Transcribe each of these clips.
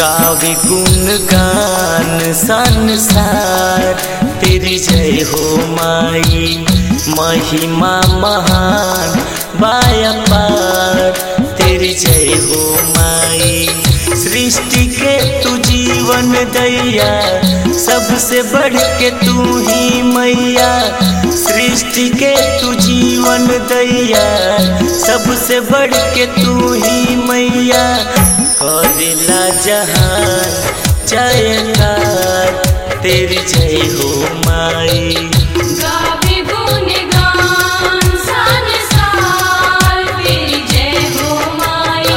गावे गुण गान संसार तेरी जय हो माई महिमा महान बाया पार तेरी जय हो माई सृष्टि के तू जीवन दैया सबसे बढ़ के तू ही मैया सृष्टि के तू जीवन दैया सबसे बढ़ के तू ही मैया करेला जहान जयकार तेरी जय हो माई गावे गुणगान संसार तेरी जय हो माई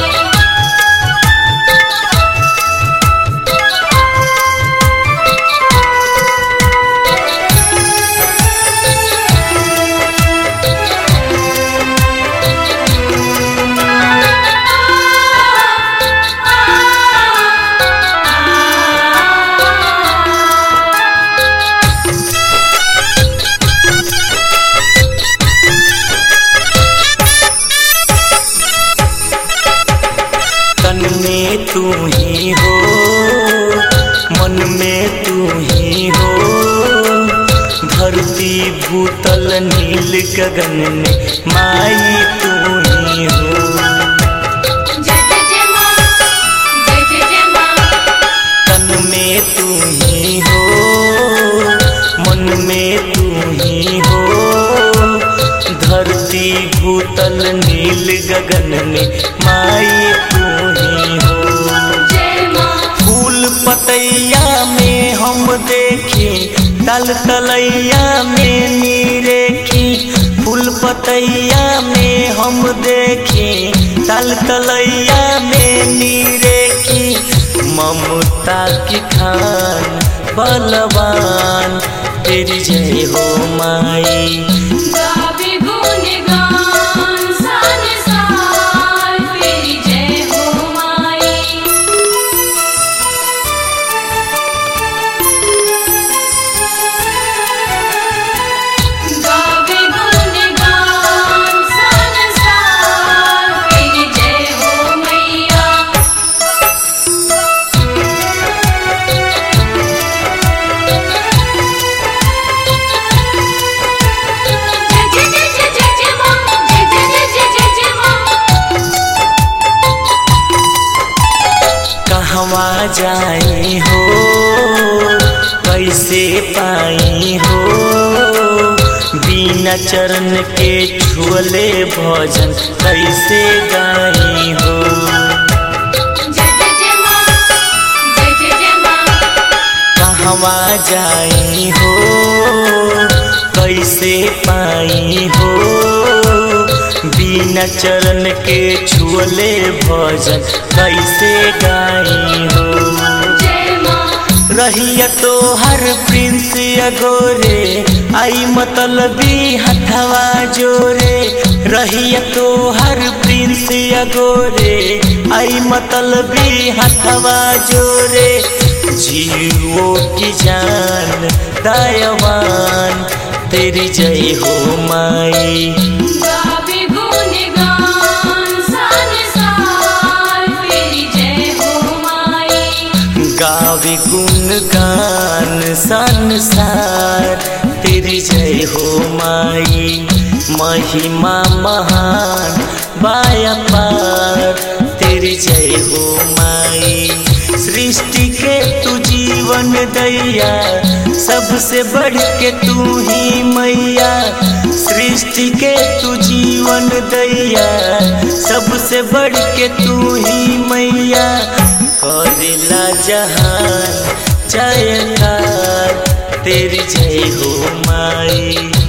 तन में तू ही हो मन में तू ही हो धरती भूतल नील गगन में माई तू ही हो जय जय जय माँ जय जय जय माँ तन में तू ही हो मन में तू ही हो धरती भूतल नील गगन में माई तू ही हो जय माँ फूल पतैया में हम देखी तल तलैया में नीरेखी फूल पतैया में हम देखी तल तलैया में नीरेखी ममता की खान बलवान तेरी जय हो माई गावे गुणगान संसार तेरी जय हो माई गावे गुणगान संसार तेरी जय हो मैया जय जय जय जय जय जय माँ जय जय जय जय जय जय माँ कहवा जाई हो कैसे पाई हो बिना चरण के छुअले भजन कैसे गाई हो जय जय जय माँ जय जय जय माँ कहवा जाई हो कैसे पाई हो बिना चरण के छुअले भजन कैसे गाई हो जय माँ रहिया तो हर प्रिंस अगोरे आई मतलबी हथवा जोरे रहिया तो हर प्रिंस अगोरे आई मतलबी हथवा जोरे जीवो की जान दयावान तेरी जय हो माई गावे गुणगान संसार तेरी जय हो माई गावे गुण गान संसार तेरी जय हो माई महिमा महान बाया पार तेरी जय हो माई सृष्टि के तू जीवन दैया सबसे बढ़ के तू ही मैया सृष्टि के तू जीवन दैया सबसे बढ़ के तू ही मैया करेला जहान जयकार तेरी जय हो माई